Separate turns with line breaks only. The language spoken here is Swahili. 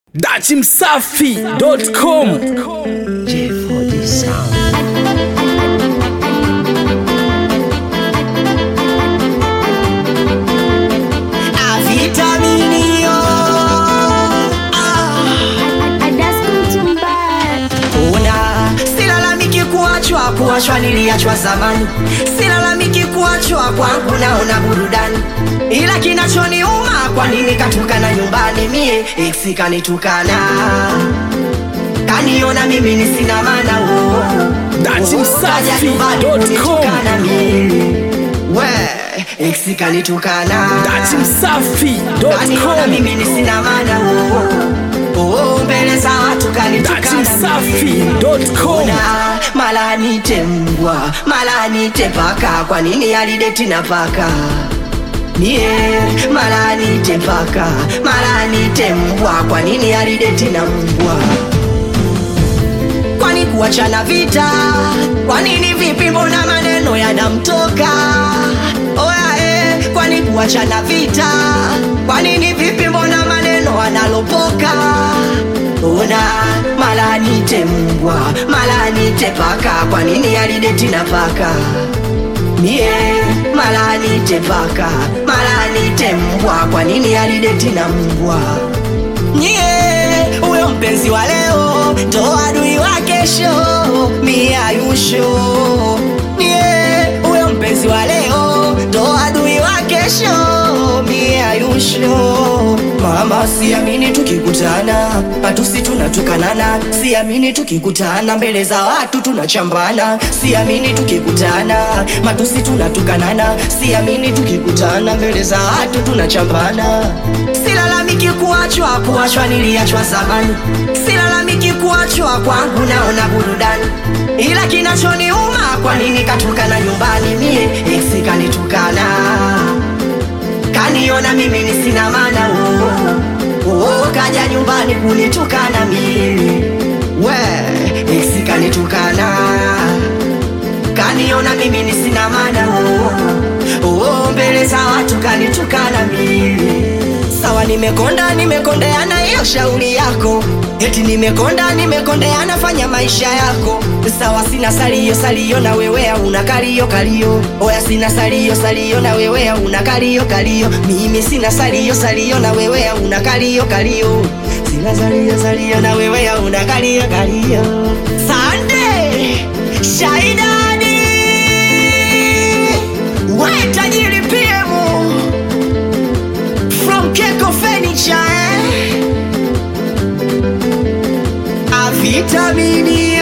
dachimsafi.com
J for the sound.
Avitaminio ah. Ona silalamiki kuachwa, kuachwa niliachwa zamani, silalamiki kuachwa kwangu, naona burudani, ila kinachoniuma kwa nini katukana nyumbani, mie ex kanitukana, kaniona mimi ni sina maana oh.
That's
Oh,
msafi
kaja nyumbani
dot com.
kunitukana mie we ex kanitukana Kaniona
dachimsafi.com
mimi ni sina maana oh. Oh, mbele za watu kanitukana
dachimsafi.com
Ona, mala nite mbwa mala nite paka kwa nini alideti na paka mie mala nite paka mala nite mbwa kwa nini alideti na mbwa kwani kuachana vita kwa nini vipi mbona maneno yanamtoka oya eh, kwani kuachana vita kwa nini vipi mbona maneno analopoka ona mala nite mbwa mala nite paka kwa nini alideti na paka mie mala nite paka mala nite mbwa kwa nini alideti na mbwa nyie huyo mpenzi wa leo ndo adui wa kesho mie ayusho nyie huyo mpenzi wa leo ndo adui wa kesho mie ayusho mama siamini tukikutana matusi tunatukanana siamini tukikutana mbele za watu tunachambana siamini tukikutana matusi tunatukanana siamini tukikutana mbele za watu tunachambana silalamiki kuachwa kuachwa niliachwa zamani silalamiki kuachwa kwangu naona burudani ila kinachoniuma kwa nini katukana nyumbani mie ex kanitukana kaniona mimi ni sina maana oh. Oh, kaja nyumbani kunitukana mimi we ex kanitukana kaniona mimi ni sina maana oh. Oh, mbele za watu kanitukana mimi sawa nimekonda nimekondeana hiyo shauri yako eti nimekonda nimekondeana fanya maisha yako sawa sina salio salio na wewe una kalio kalio oya sina salio salio na wewe una kalio kalio mimi sina salio salio na wewe una kalio kalio sina salio salio na wewe una kalio kalio sande shaidani we tajiri piemu from Keko Furniture eh? A vitamini